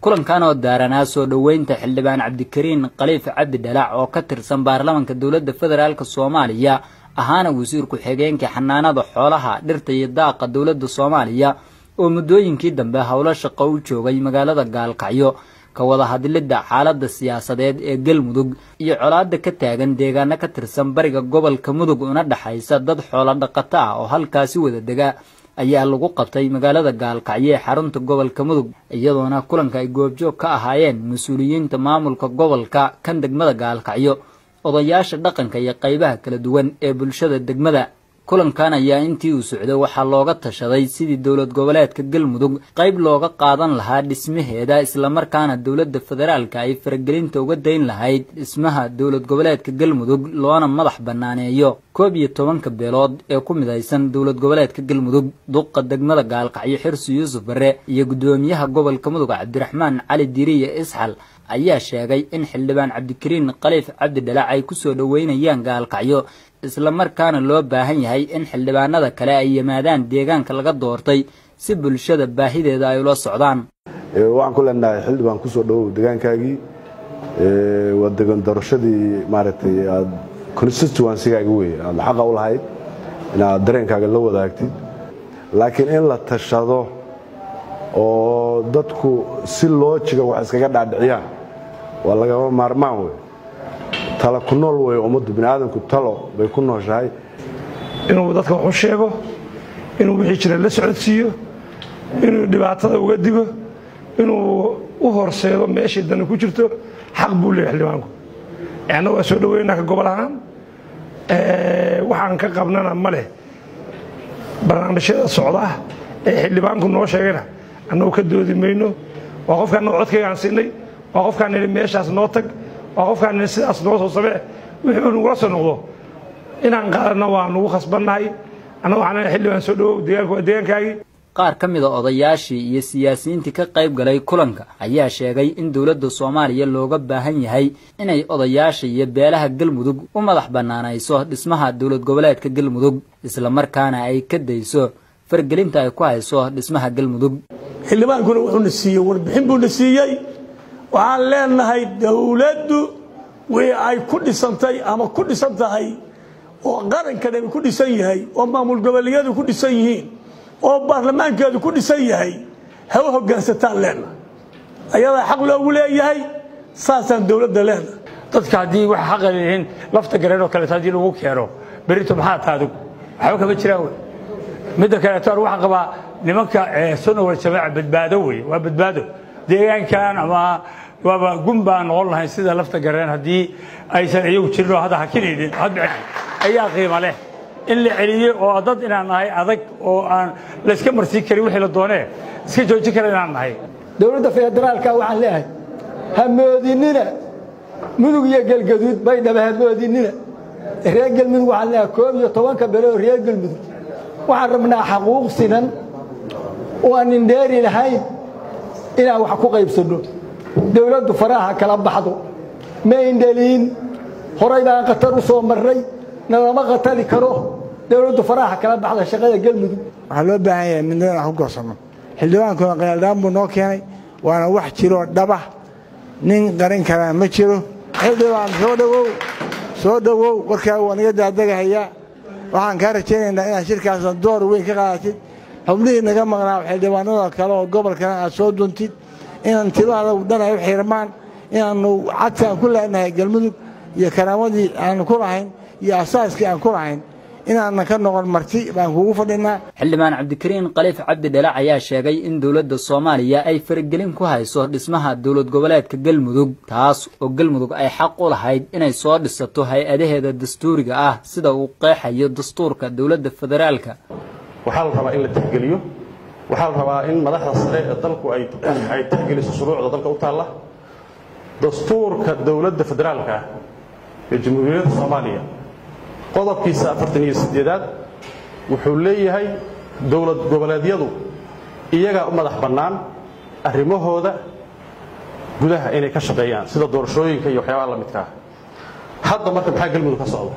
kulankan oo daaranaa soo dhoweynta xildhibaan cabdikariin khaliif cabdi dhalac oo ka tirsan baarlamanka dowladda federaalk soomaaliya ahaana wasiir ku-xigeenka xanaanada xoolaha dhirta iyo daaqa dowladda soomaaliya oo muddooyinkii dambe howlo shaqo u joogay magaalada gaalkacyo ka wada hadlidda xaaladda siyaasadeed ee galmudug iyo colaadda ka taagan deegaano ka tirsan bariga gobolka mudug una dhexaysa dad xoolo dhaqato ah oo halkaasi wada dega ayaa lagu qabtay magaalada gaalkacyo ee xarunta gobolka mudug iyadoona kulanka ay goobjoog ka ahaayeen mas-uuliyiinta maamulka gobolka kan degmada gaalkacyo odayaasha dhaqanka iyo qaybaha kala duwan ee bulshada degmada kulankan ayaa intii uu socday waxaa looga tashaday sidii dowlad goboleedka galmudug qayb looga qaadan lahaa dhismaheeda islamarkaana dowladda federaalka ay faragelinta uga dayn lahayd dhismaha dowlad goboleedka galmudug loona madax bannaaneeyo koob iyo tobanka beelood ee ku midaysan dowlad goboleedka galmudug duqa degmada gaalkacyo xirsi yuusuf bare iyo guddoomiyaha gobolka mudug cabdiraxmaan cali diriye isxal ayaa sheegay in xildhibaan cabdikariin khaliif cabdi dhalac ay ku soo dhoweynayaan gaalkacyo islamarkaana loo baahan yahay in xildhibaanada kale ay yimaadaan deegaanka laga doortay si bulshada baahideeda ay ula socdaan waxaan ku leenahay xildhibaan kusoo dhowow deegaankaagii waa degan doorashadii maaragtay aad constituencygaaga wey aad xaqa u lahayd inaad dareenkaaga la wadaagtid laakiin in la tashado oo dadku si loojiga wax iskaga dhaadhiciyaan waa lagama maarmaan wey tala ku nool wey ummaddu biniaadamku talo bay ku nooshahay inuu dadka wax u sheego inuu wixii jira la socodsiiyo inuu dhibaatada uga digo inuu u horseedo meeshii dani ku jirto xaq buu leeyahy xildhibaanku anna waa soo dhoweynaa ka gobol ahaan waxaan ka qabnana ma leh barnaamijyada socda ee xildhibaanku noo sheegayna annagu ka doodi mayno waa qofkaan annagu codkaygaan siinay waa qofkaan nidhi meeshaas noo tag waa qofkaan nidhi sidaas noo soo samee wixii uu nagula soo noqdo inaan qaadanna waa nugu khasbannahay annagu waxaan leeyahay xildhibaan soo dhowow deegaanku waa deegaankaagii qaar ka mid a odayaashii iyo siyaasiyiintii ka qayb galay kulanka ayaa sheegay in dowladda soomaaliya looga baahan yahay inay odayaasha iyo beelaha galmudug u madax bannaanayso dhismaha dowlad goboleedka galmudug islamarkaana ay ka dayso fargelinta ay ku hayso dhismaha galmudug xildhibaankuna wuxuuna siiyey warbixin buuna siiyey waxaan leenahay dowladdu wii ay ku dhisantay ama ku dhisan tahay oo qarankadhami ku dhisan yahay oo maamul goboleedyadu ku dhisan yihiin oo baarlamaankeedu ku dhisan yahay ha u hoggaansataan leenahay ayadaa xaq loogu leeyahay saasaan dowladda leenahay dadka haddii wax xaqa leeyihiin lafta gareenoo kaleeto haddii lagu keeno berito maxaa taadug waxba kama jiraan wey midda kaleeto an waxaan qabaa nimanka sunna wal jamaaca badbaado wey waa badbaado deegaankan ama waaba gun baan noqon lahayn sida lafta gareen haddii aysan iyagu jirin oo hadda hakinaynin ayaa qiimo leh in la celiyo oo dad inaan nahay adag oo aan layska marsiin karin wixii la doonee iska joojin kara inaan nahay dowladda federaalka waxaan leeyahay ha moodinina mudug iyo galgaduud baydhaba ha moodinina reer galmudug waxaan leeyahay koob iyo tobanka bele oo reer galmudug waxaan rabnaa xaquuq sinan oo aan indheeri lahayn inaan wax ku qaybsanno dowladdu faraha kala baxdo ma indhaliin horay baan khatar u soo marray nalama khatari karo dowladdu faraha kala baxda shaqada galmudug waxaa loo baahan yahay midnimada wax ku goosano xildhibaankuna qiyaldhaan buu noo keenay waana wax jiroo dhaba nin qarin karaa ma jiro xildhibaan soo dhowow soo dhowow warkaaga waa naga daadagahayaa waxaan kaa rajaynaynaa inaad shirkaasna door weyn ka qaadatid xubnihii naga maqnaa xildhibaanada kale oo gobolkana aad soo duntid inaan tilaada dhan ay u xirmaan inaannu cadka aan ku leenahay galmudug iyo karaamadii aanu ku lahayn iyo asaaskii aan ku lahayn inaanan ka noqon marti baan kugu fadhinaa xildhibaan cabdikariin khaliif cabdi dhalac ayaa sheegay in dowladda soomaaliya ay faragelin ku hayso dhismaha dowlad goboleedka galmudug taas oo galmudug ay xaq u lahayd inay soo dhisato hay-adaheeda dastuuriga ah sida uu qeexayo dastuurka dowladda federaalka waxaa la rabaa in la tixgeliyo waxaa la rabaa in madaxda sare ee dalku ay tixgeliso shuruucda dalka u taalla dastuurka dowladda federaalka ee jamhuuriyadda soomaaliya qodobkiisa afartan iyo sideedaad wuxuu leeyahay dowlad goboleedyadu iyagaa u madax bannaan arrimahooda gudaha inay ka shaqeeyaan sida doorashooyinka iyo waxyaabaha la midkaa hadda marka maxaa galmudug ka socda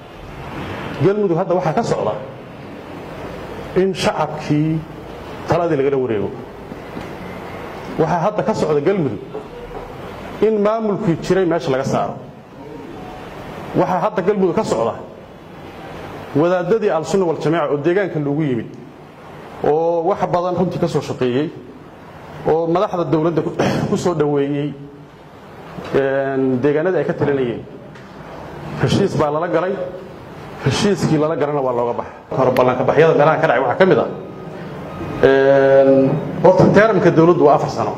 galmudug hadda waxaa ka socda in shacabkii taladii lagala wareego waxaa hadda ka socda galmudug in maamulkii jiray meesha laga saaro waxaa hadda galmudug ka socda wadaadadii al-sunna waljamaaca oo deegaanka loogu yimid oo wax badan runtii ka soo shaqeeyey oo madaxda dowladda ku soo dhoweeyey deegaanadii ay ka talinayeen heshiis baa lala galay heshiiskii lala galana waa looga baxa hore ballankabaxyada meelahan ka dhacay waxaa ka mid ah horta teeramka dowladdu waa afar sano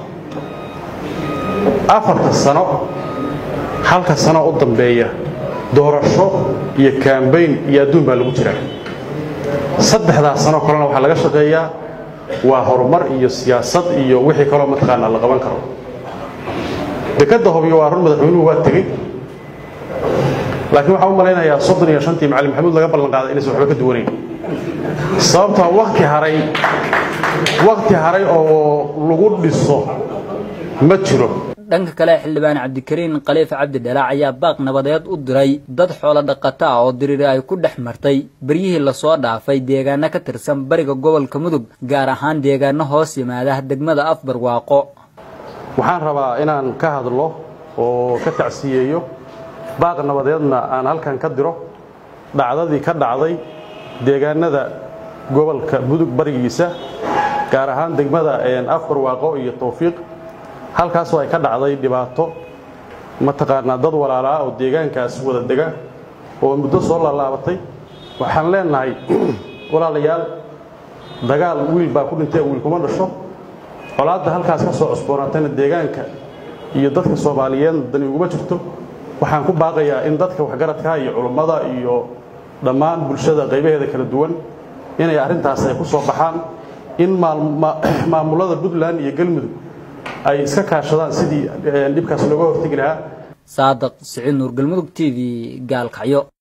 afarta sano halka sano u dambeeya doorasho iyo kaambayn iyo adduun baa lagu jiraa saddexdaas sano kalena waxaa laga shaqeeyaa waa horumar iyo siyaasad iyo wixii kaloo mataqaanaa la qaban karo dekadda hobyo waa run madaxweynuhu waa tegey laakiin waxaan u malaynayaa soddon iyo shantii macalin maxamuud laga ballan qaaday inaysan waxba ka duwanayn sababtoo wakti haray wakti haray oo lagu dhiso ma jiro dhanka kale xildhibaan cabdikariin khaliif cabdi dhalaac ayaa baaq nabadeed u diray dad xoolo dhaqato ah oo diriiri ay ku dhex martay beryihii lasoo dhaafay deegaano ka tirsan bariga gobolka mudug gaar ahaan deegaano hoos yimaada degmada afbarwaaqo waxaan rabaa inaan ka hadlo oo ka tacsiyeeyo baaq nabadeedna aan halkan ka diro dhacdadii ka dhacday deegaanada gobolka mudug barigiisa gaar ahaan degmada afbarwaaqo iyo towfiiq halkaasoo ay ka dhacday dhibaato mataqaanaa dad walaalaa oo deegaankaas wada dega oo muddo soo laalaabatay waxaan leenahay walaalayaal dagaal wiil baa ku dhintay wiil kuma dhasho colaadda halkaas ka soo cusboonaatayna deegaanka iyo dadka soomaaliyeed dani uguma jirto waxaan ku baaqayaa in dadka waxgaradka iyo culummada iyo dhammaan bulshada qaybaheeda kala duwan inay arrintaas ay ku soo baxaan in maamulada puntland iyo galmudug ay iska kaashadaan sidii dhibkaas looga hortegi lahaa saadaq siciid nuur galmudug t v gaalkacyo